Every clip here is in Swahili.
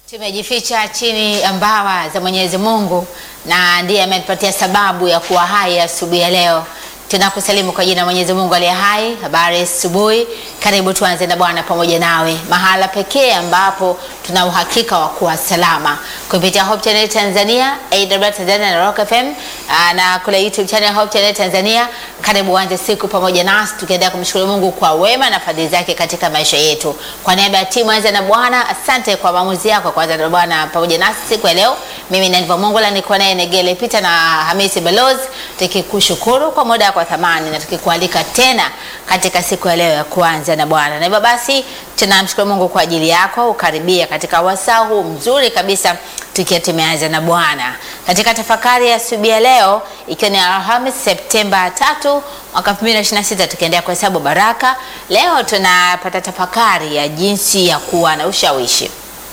Tumejificha chini ya mbawa za Mwenyezi Mungu na ndiye ametupatia sababu ya kuwa hai asubuhi ya leo. Tunakusalimu kwa jina la Mwenyezi Mungu aliye hai. Habari asubuhi, karibu tuanze na Bwana pamoja nawe, mahala pekee ambapo tuna uhakika wa kuwa salama kupitia Hope Channel Tanzania, AWR Tanzania na Rock FM aa, na kule YouTube channel Hope Channel Tanzania. Karibu uanze siku pamoja nasi tukiendelea kumshukuru Mungu kwa wema na fadhili zake katika maisha yetu. Kwa niaba ya timu anza na Bwana, asante kwa maamuzi yako kuanza na Bwana pamoja nasi siku ya leo. Mimi ni Niva Mongola, niko naye Negele Peter na Hamisi Balozi, tukikushukuru kwa muda kwa thamani na tukikualika tena katika siku ya leo ya kuanza na Bwana. Na hivyo basi tunamshukuru Mungu kwa ajili yako ukaribia katika wasaa huu mzuri kabisa tukiwa tumeanza na Bwana katika tafakari ya asubuhi ya leo, ikiwa ni Alhamisi Septemba 3 mwaka 2026, tukiendelea kuhesabu baraka. Leo tunapata tafakari ya jinsi ya kuwa na ushawishi.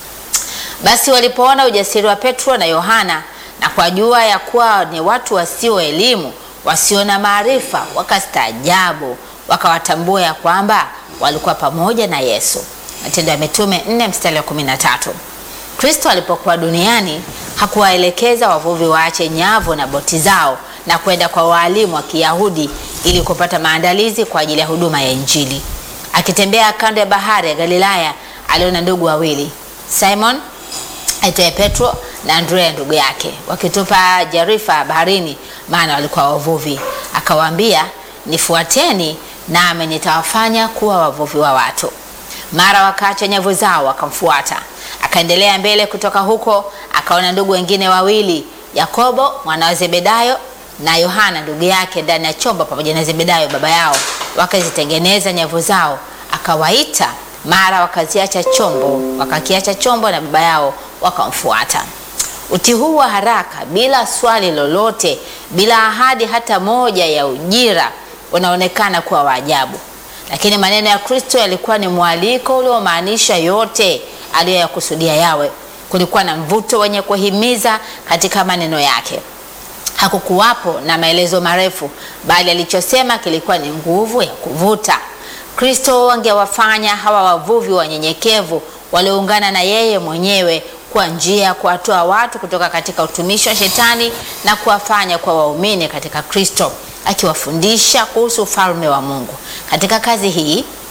Basi walipoona ujasiri wa Petro na Yohana na kwa jua ya kuwa ni watu wasio elimu, wasio na maarifa, wakastaajabu, wakawatambua ya kwamba walikuwa pamoja na Yesu. Matendo ya Mitume 4 mstari wa 13. Kristo alipokuwa duniani hakuwaelekeza wavuvi waache nyavu na boti zao na kwenda kwa waalimu wa Kiyahudi ili kupata maandalizi kwa ajili ya huduma ya Injili. Akitembea kando ya bahari ya Galilaya, aliona ndugu wawili, Simon aitwaye Petro na Andrea ndugu yake, wakitupa jarifa baharini, maana walikuwa wavuvi. Akawaambia, nifuateni, nami nitawafanya kuwa wavuvi wa watu. Mara wakaacha nyavu zao wakamfuata. Akaendelea mbele kutoka huko, akaona ndugu wengine wawili, Yakobo mwana wa Zebedayo na Yohana ndugu yake ndani ya chombo pamoja na Zebedayo baba yao, wakazitengeneza nyavu zao. Akawaita, mara wakaziacha chombo, wakakiacha chombo na baba yao wakamfuata. Utii huu wa haraka, bila swali lolote, bila ahadi hata moja ya ujira, unaonekana kuwa wa ajabu, lakini maneno ya Kristo yalikuwa ni mwaliko uliomaanisha yote aliyoyakusudia yawe. Kulikuwa na mvuto wenye kuhimiza katika maneno yake. Hakukuwapo na maelezo marefu, bali alichosema kilikuwa ni nguvu ya kuvuta. Kristo angewafanya hawa wavuvi wanyenyekevu walioungana na yeye mwenyewe kwa njia ya kuwatoa watu kutoka katika utumishi wa Shetani na kuwafanya kwa waumini katika Kristo, akiwafundisha kuhusu ufalme wa Mungu. Katika kazi hii